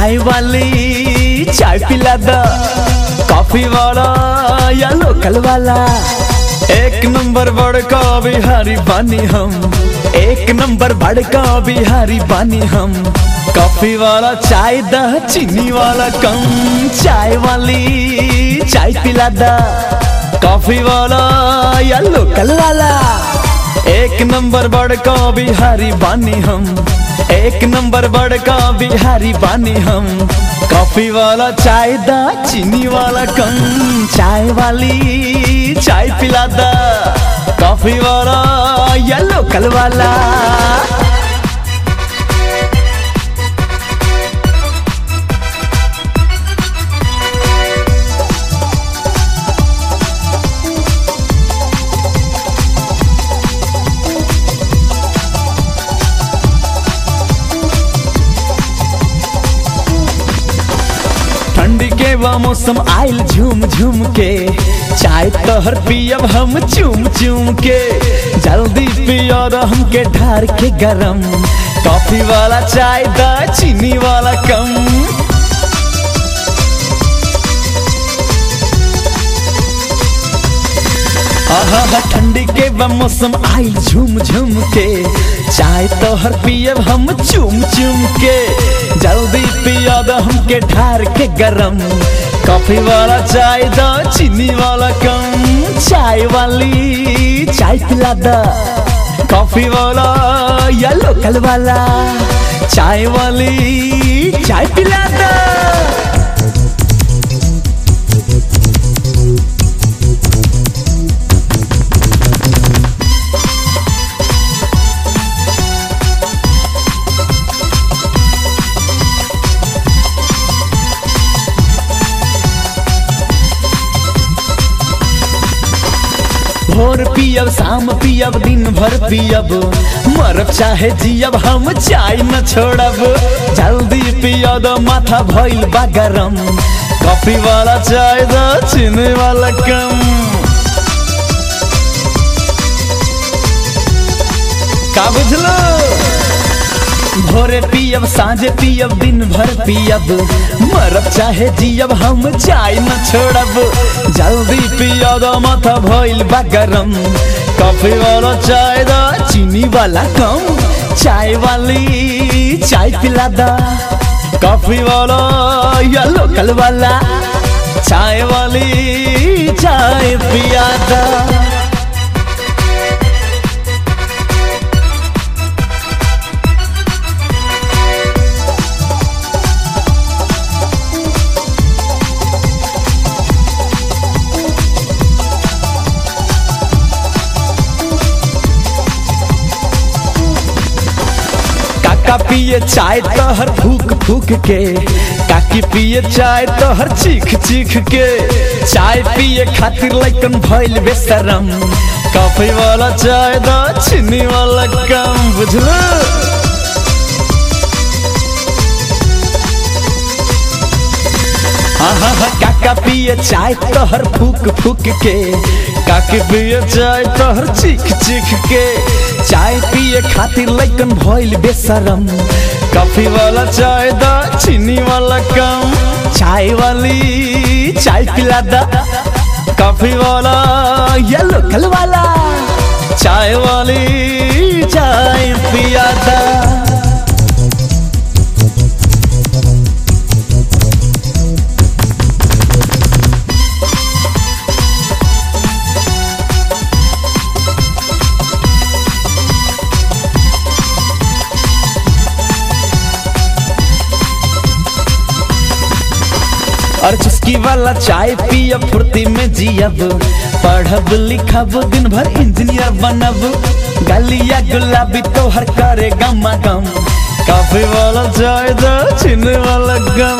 चाय वाली चाय पिला द कॉफी वाला या लोकल वाला एक नंबर बड़का बिहारी बानी हम एक नंबर बड़का बिहारी बानी हम कॉफी वाला चाय द चीनी वाला कम चाय वाली चाय पिला द कॉफी वाला या लोकल वाला एक नंबर बड़का बिहारी बानी हम एक नंबर बड़का बिहारी बानी हम कॉफी वाला चाय दा चीनी वाला कम चाय वाली चाय पिला दा कॉफी वाला या लोकल वाला ठंडी के बा मौसम आयल झूम झूम के चाय तोहर पियब हम चूम चूम के जल्दी पियो हमके ढार के गरम कॉफी वाला चाय दा चीनी वाला कम आहा ठंडी के बा मौसम आयल झूम झूम के चाय तोहर पियब हम चूम चूम के जल्दी पिया द हमके ढार के गरम कॉफी वाला चाय द चीनी वाला कम चाय वाली चाय पिला द कॉफी वाला या लोकल वाला चाय वाली चाय पिला द भोर पियब शाम पियब दिन भर पियब मरब चाहे जियब हम चाय न छोड़ब जल्दी पिया दो माथा भइल बा गरम कॉफी वाला चाय दो चीनी वाला कम का बुझलो भोरे पियब साँझे पियब दिन भर पियब मरब चाहे जियब हम चाय न छोड़ब जल्दी पिया दो माथा भइल बा गरम कॉफी वाला चाय दा चीनी वाला कम चाय वाली चाय पिला दा कॉफी वाला या लोकल वाला चाय वाली चाय पिया दा काका पिए चाय तोहर फूक फूक के काकी पिए चाय तोहर चीख चीख के चाय पिए खातिर लइकन भइल बेशरम कॉफी वाला चाय दा चीनी वाला कम बुझलो आहा हा काका पिए चाय तोहर फूक फूक के काकी पिए चाय तोहर चीख चीख के चाय पिए खातिर लइकन भइल बेशरम कॉफी वाला चाय दा चीनी वाला कम चाय वाली चाय पिला दा कॉफी वाला या लोकल वाला चाय वाली चाय पिया दा और चुस्की वाला चाय पियब फुर्ती में जियब पढ़ब लिखब दिन भर इंजीनियर बनब गलिया गुलाबी तोहर करे गमा गम कॉफी वाला चाय दो चीनी वाला गम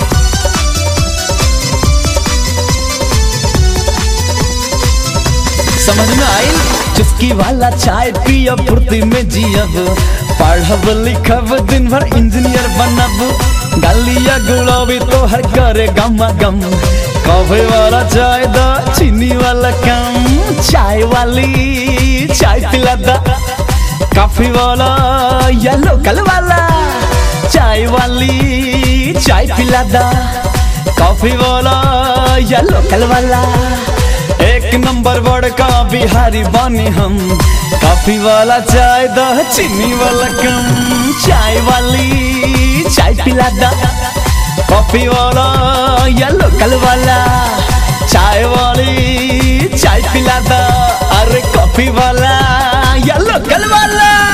समझ में आई चुस्की वाला चाय पियब फुर्ती में जियब पढ़ब लिखब दिन भर इंजीनियर बनब गलिया गुलाबी तोहर करे गमा गम कॉफी वाला चाय दा चीनी वाला कम चाय वाली चाय पिला दा कॉफी वाला या लोकल वाला चाय वाली चाय पिला दा कॉफी वाला या लोकल वाला एक नंबर बड़का बिहारी बानी हम कॉफी वाला चाय दा चीनी वाला कम चाय वाली चाय पिला दा कॉफी वाला या लोकल वाला चाय वाली चाय पिला दा अरे कॉफी वाला या लोकल वाला